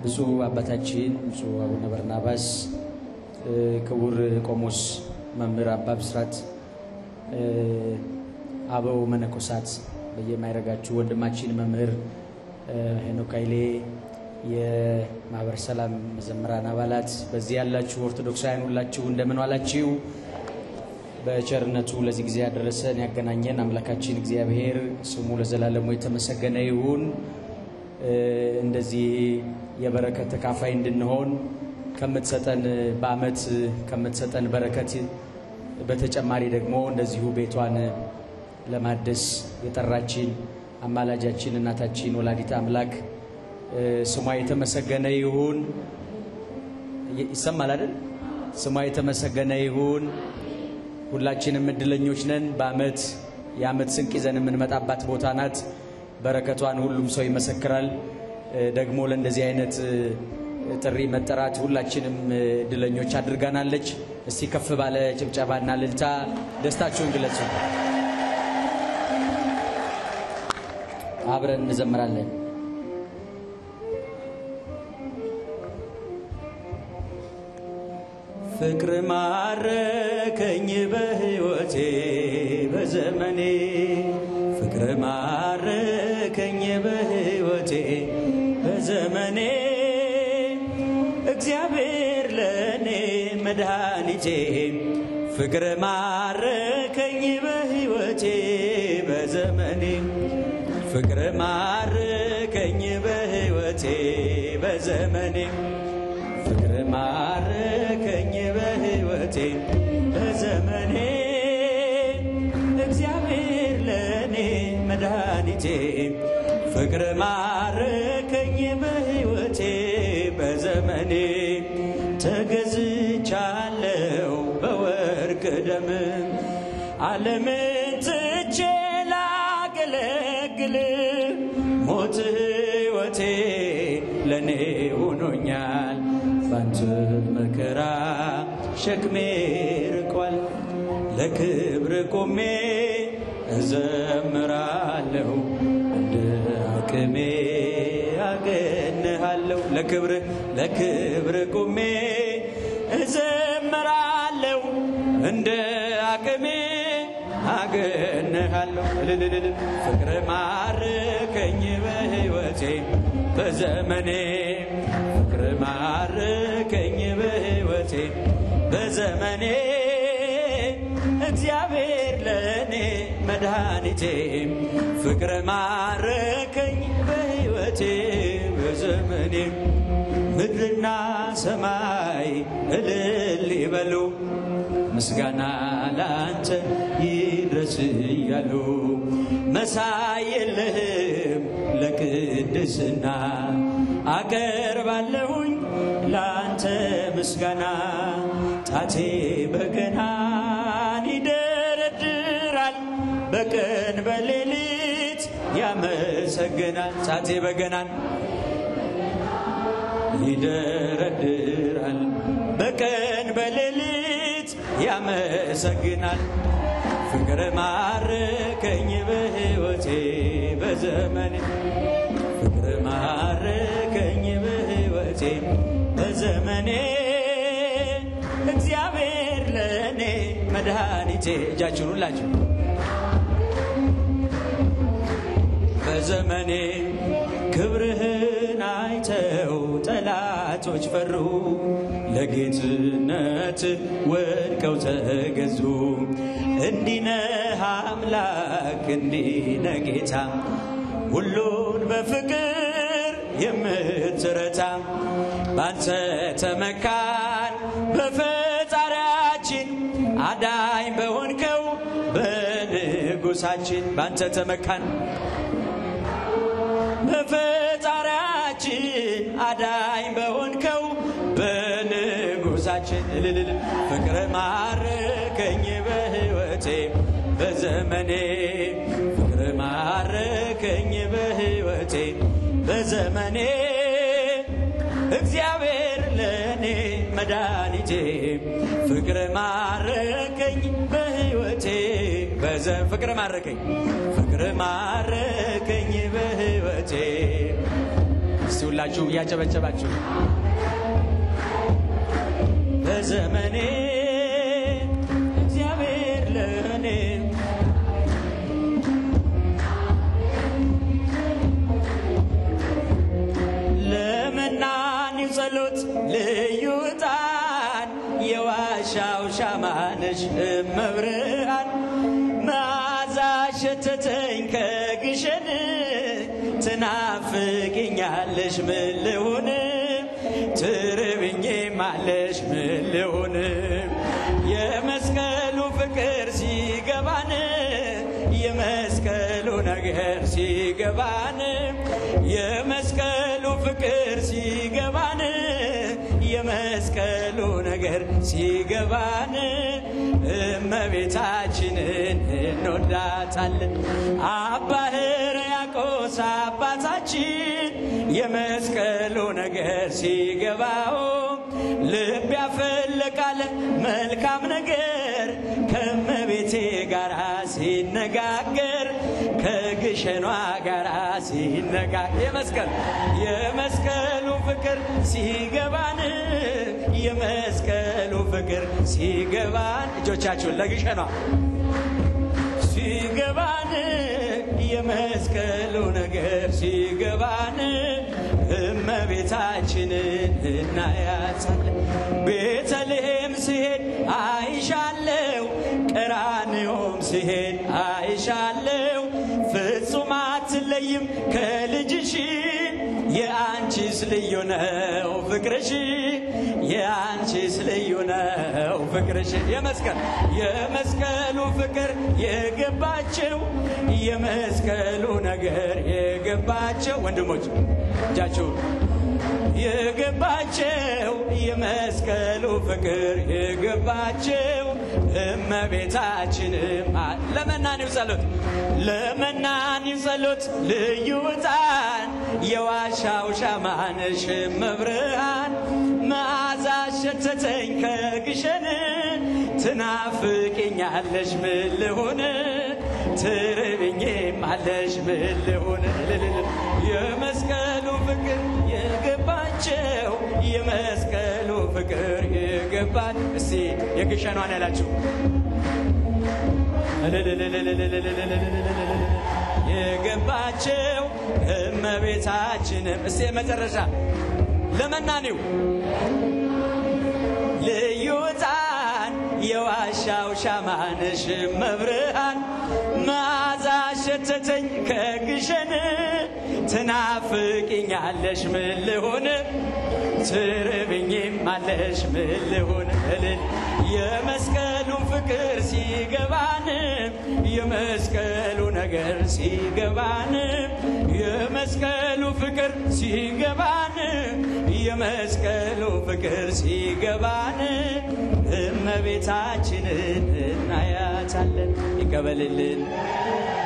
ብፁዕ አባታችን ብፁዕ አቡነ በርናባስ፣ ክቡር ቆሞስ መምህር አባ ብስራት፣ አበው መነኮሳት በየማይረጋችሁ ወንድማችን መምህር ሄኖክ ኃይሌ፣ የማህበረ ሰላም መዘምራን አባላት፣ በዚህ ያላችሁ ኦርቶዶክሳውያን ሁላችሁ እንደምን ዋላችሁ? በቸርነቱ ለዚህ ጊዜ ያደረሰን ያገናኘን አምላካችን እግዚአብሔር ስሙ ለዘላለሙ የተመሰገነ ይሁን። እንደዚህ የበረከት ተካፋይ እንድንሆን ከምትሰጠን በዓመት ከምትሰጠን በረከት በተጨማሪ ደግሞ እንደዚሁ ቤቷን ለማደስ የጠራችን አማላጃችን እናታችን ወላዲተ አምላክ ስሟ የተመሰገነ ይሁን። ይሰማል አይደል? ስሟ የተመሰገነ ይሁን። ሁላችንም እድለኞች ነን። በዓመት የዓመት ስንቅ ይዘን የምንመጣባት ቦታ ናት። በረከቷን ሁሉም ሰው ይመሰክራል። ደግሞ ለእንደዚህ አይነት ጥሪ መጠራት ሁላችንም እድለኞች አድርጋናለች። እስቲ ከፍ ባለ ጭብጨባና ልልታ ደስታችሁን ግለጹ። አብረን እንዘምራለን። ፍቅር ማረከኝ በሕይወቴ በዘመኔ ፍቅር ማረከኝ በሕይወቴ በዘመኔ እግዚአብሔር ለእኔ መድኃኒቴ ፍቅር ማረከኝ በሕይወቴ በዘመኔ ፍቅር ማረከኝ በሕይወቴ በዘመኔ ፍቅር ማረከኝ በሕይወቴ በዘመኔ እግዚአብሔር ለእኔ መድኃኒቴ ፍቅር ማረከኝ በሕይወቴ በዘመኔ ተገዝቻለሁ በወርቅ ደም ዓለምን ትቼ ላገለግል ሞት ሕይወቴ ለእኔ ሆኖኛል ባንተ መከራ ሸክሜ ርቋል ለክብር ቆሜ እዘምራለሁ እንደ አቅሜ አገንሃለሁ ለክብር ለክብር ቆሜ እዘምራለሁ እንደ አቅሜ አገንሃለሁ እልልልል ፍቅር ማረከኝ በሕይወቴ በዘመኔ ፍቅር ማረከኝ በሕይወቴ በዘመኔ እግዚአብሔር ለእኔ መድኃኒቴ ፍቅር ማረከኝ በሕይወቴ በዘመኔ ምድርና ሰማይ እልል ይበሉ ምስጋና ላንተ ይድረስ እያሉ መሳይ የለህም ለቅድስና አቀርባለሁኝ ላንተ ምስጋና ጣቴ በገናን ይደረድራል በቀን በሌሊት ያመሰግናል ጣቴ በገናን ይደረድራል በቀን በሌሊት ያመሰግናል ፍቅር ማረከኝ በሕይወቴ በዘመኔ ፍቅር ማረከኝ በሕይወቴ በዘመኔ እግዚአብሔር ለእኔ መድኃኒቴ እጃችሁን ሁላችሁ በዘመኔ ክብርህን አይተው ጠላቶች ፈሩ፣ ለጌትነት ወድቀው ተገዙ። እንዲነህ አምላክ እንዲነ ጌታ ሁሉን በፍቅር የምትረታ ባንተ ተመካን በፈጣሪያችን አዳኝ በሆንከው በንጉሳችን ባንተ ተመካን በፈጣሪያችን አዳኝ በሆንከው በንጉሳችን እልልል ፍቅር ማረከኝ በሕይወቴ በዘመኔ ፍቅር ማረከኝ በሕይወቴ በዘመኔ እግዚአብሔር ለእኔ መድኃኒቴ ፍቅር ማረከኝ በሕይወቴ በዘ ፍቅር ማረከኝ ፍቅር ማረከኝ በሕይወቴ እስቲ እስቲ ሁላችሁም እያጨበጨባችሁ በዘመኔ እግዚአብሔር ለእኔ ለመናኒው ጸሎት ልዩ ዕጣን የዋሻው ሻማነሽ እመብርሃን መዓዛ ሸተተኝ ከግሸን ትናፍቅኛለሽ ምን ልሁን ትርብኝማለሽ ምን ልሁን የመስቀሉ ፍቅር ሲገባን የመስቀሉ ነገር ሲገባን የመስቀሉ ፍቅር ሲገባን የመስቀሉ ነገር ሲገባን እመቤታችንን እንወዳታለን። አባ ሕርያቆስ አባታችን የመስቀሉ ነገር ሲገባው ልብ ያፈለቃለ መልካም ነገር ከመቤቴ ጋር ሲነጋገር ከግሸኗ ጋር ሲነጋገር የመስቀል የመስቀሉ ፍቅር ሲገባን የመስቀሉ ፍቅር ሲገባን እጆቻችሁን ለግሸኗ ሲገባን የመስቀሉ ነገር ሲገባን እመቤታችንን እናያታለን። ቤተልሔም ስሄድ አይሻለው፣ ቀራንዮም ስሄድ አይሻለው። ፍጹም አትለይም ከልጅሽ የአንቺስ ልዩ ነው ፍቅርሽ፣ የአንቺስ ልዩ ነው ፍቅርሽ። የመስቀል የመስቀሉ ፍቅር የገባቸው የመስቀሉ ነገር የገባቸው ወንድሞች እጃችሁን የገባቸው የመስቀሉ ፍቅር የገባቸው እመቤታችንም ለመናኒው ጸሎት ለመናኒው ጸሎት ልዩ ዕጣን የዋሻው ሻማነሽ መብርሃን መዓዛ ሸተተኝ ከግሸን ትናፍቅኛለሽ ምን ልሁን ትርብኝማለሽ ምን ልሁን የመስቀሉ ፍቅር የገባቸው የመስቀሉ ፍቅር የገባት እስቲ የግሸኗን ያላችሁ የገባቸው እመቤታችንም እስቲ መጨረሻ ለመናኒው ልዩ ዕጣን የዋሻው ሻማነሽ መብርሃን መዓዛ ሸተተኝ ከግሸን ትናፍቅኛለሽ ምን ልሁን ትርብኝም አለሽ ምን ልሁን እልል የመስቀሉን ፍቅር ሲገባን የመስቀሉ ነገር ሲገባን የመስቀሉ ፍቅር ሲገባን የመስቀሉ ፍቅር ሲገባን እመቤታችንን እናያታለን። ይቀበልልን